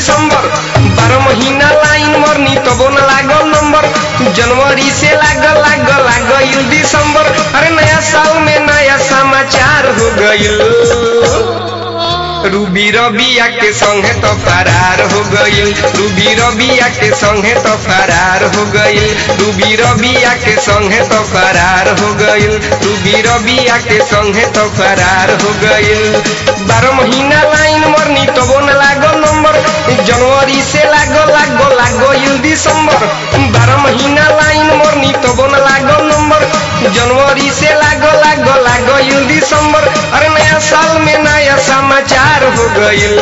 दिसंबर बारह महीना लाइन मरनी तबो न लागल नंबर जनवरी से लागल लागल लागल दिसंबर अरे नया साल में नया समाचार हो गईल रूबी रबिया के संगे तो फरार हो गईल रूबी रबिया के संगे तो फरार हो गईल रूबी रबिया के संगे तो फरार हो गईल रूबी रबिया के संगे तो फरार हो गईल बारह महीना लाइन मरनी तबो न लागल नंबर जनवरी से लागल लागल लागल दिसंबर बारह महीना लाइन मरनी तबो न लागल नंबर जनवरी से लागल लागल लागल दिसंबर अरे नया साल में नया समाचार हो गईल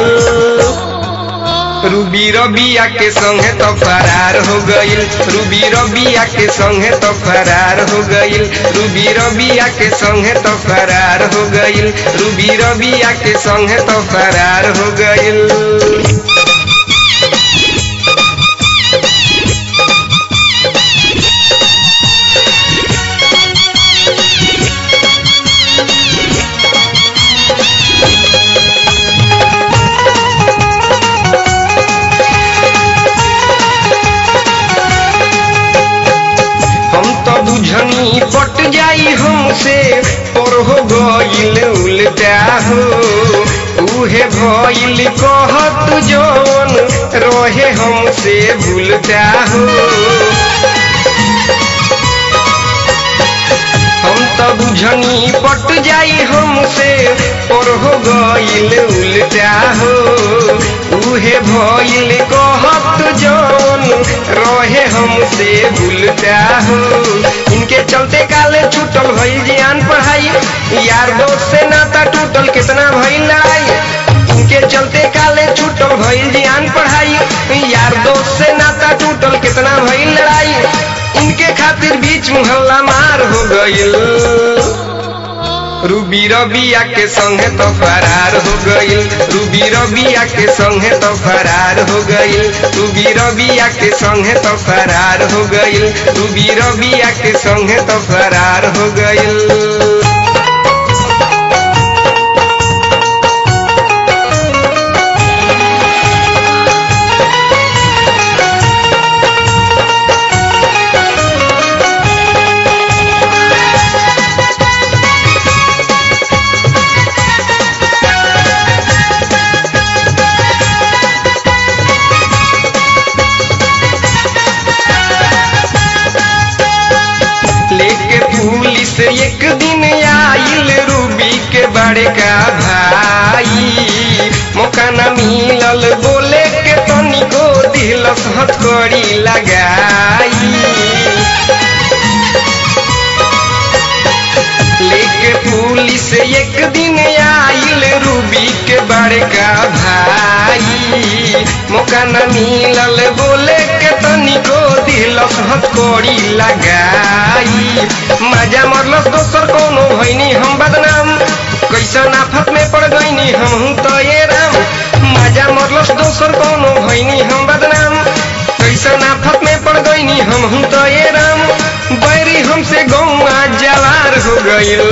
रूबी रबिया के संगे तो फरार हो गईल रूबी रबिया के संगे तो फरार हो गईल रूबी रबिया के संगे तो फरार हो गईल रूबी रबिया के संगे तो फरार हो गईल हम तो बुझनी पट जाई हमसे पर हो गईल उल्टा हो उहे भइल कहत जौन रहे हमसे भूलता हो हम तो बुझनी पट जाई हमसे पर हो गईल उल्टा हो उहे भइल कहत जौन रहे हमसे भूलता हो इनके चलते काले छूटल भइल जियान पढ़ाई यार दोस्त से नाता टूटल कितना भइल लड़ाई इनके चलते काले छूटल भइल जियान पढ़ाई यार दोस्त से नाता टूटल कितना भइल लड़ाई इनके खातिर बीच मुहल्ला मार हो गईल रूबी रबिया के संगे तो फरार हो गईल रूबी रबिया के संगे तो फरार हो गईल रूबी रबिया के संगे तो फरार हो गईल रूबी रबिया के संगे तो फरार हो गईल लेके पुलिस एक दिन आइल रूबी के बड़े का भाई मौका न मिलल बोले के तनिको दिलस हथकड़ी लगाई लेके पुलिस एक दिन आइल रूबी के बड़का भाई मौका न मिलल बोले के तनिको दिलस हथकड़ी लगाई मजा मरलस दोसर कोनो भैनी हम बदनाम कैसन आफत में पड़ गईनी हम तो ये राम मजा मरलस दोसर कोनो भैनी हम बदनाम कैसन आफत में पड़ गईनी हम तो ये राम बैरी हमसे गौआ जवार हो गईल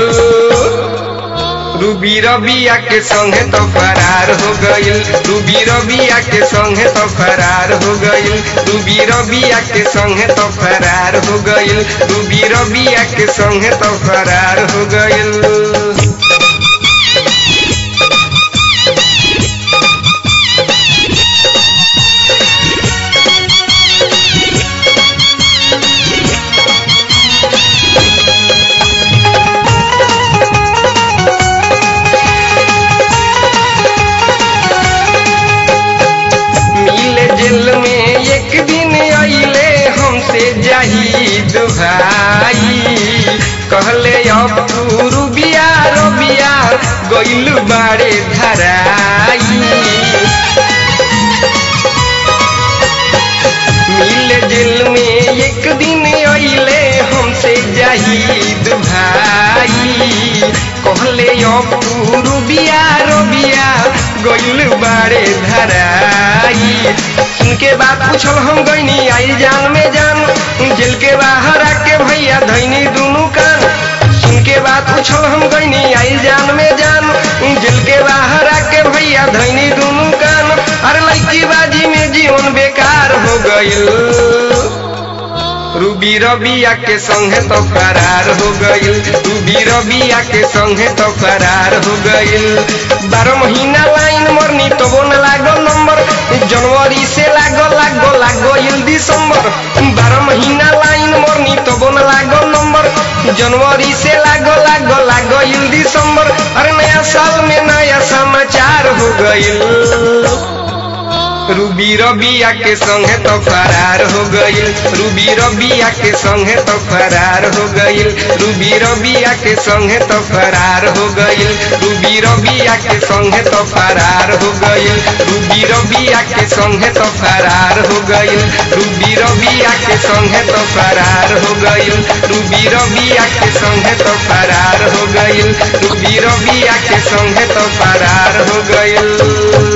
रूबी रबिया के संगे तो फरार हो गईल रूबी रबिया के संगे तो फरार हो गईल रूबी रबिया के संगे तो फरार हो गईल रूबी रबिया के संगे तो फरार हो गईल मिले जेल में एक दिन अइले हमसे जाहिद भाई कहले अब तू रुबिया रबिया गइल बाड़े धराई मिले जेल में एक दिन अइले हमसे जाहिद भाई कहले अब तू रुबिया रबिया गइल बाड़े धराई सुन के बात पूछल हम गईनी आई जान में जान जेल के बाहर आके भैया धैनी दुनू कान सुन के बात पूछल हम गईनी आई जान में जान जेल के बाहर आके भैया धैनी दुनू कान अरे लड़की बाजी हो गइल रूबी रबिया के संगे तो फरार हो गइल रूबी रबिया के संगे तो फरार हो गइल बारह महीना लाइन मरनी तो वो न लागल नंबर जनवरी से लागल लागल लागल दिसंबर बारह महीना लाइन मरनी तो वो न लागल नंबर जनवरी से लागल लागल लागल दिसंबर अरे नया साल में नया समाचार हो गइल रूबी रबिया के संगे तो फरार हो गइल रूबी रबिया के संगे तो फरार हो गइल रूबी रबिया के संगे तो फरार हो गइल रूबी रबिया के संगे तो फरार हो गइल रूबी रबिया के संगे तो फरार हो गइल रूबी रबिया के संगे तो फरार हो गइल रूबी रबिया के संगे तो फरार हो गइल रूबी रबिया के संगे तो फरार हो गइल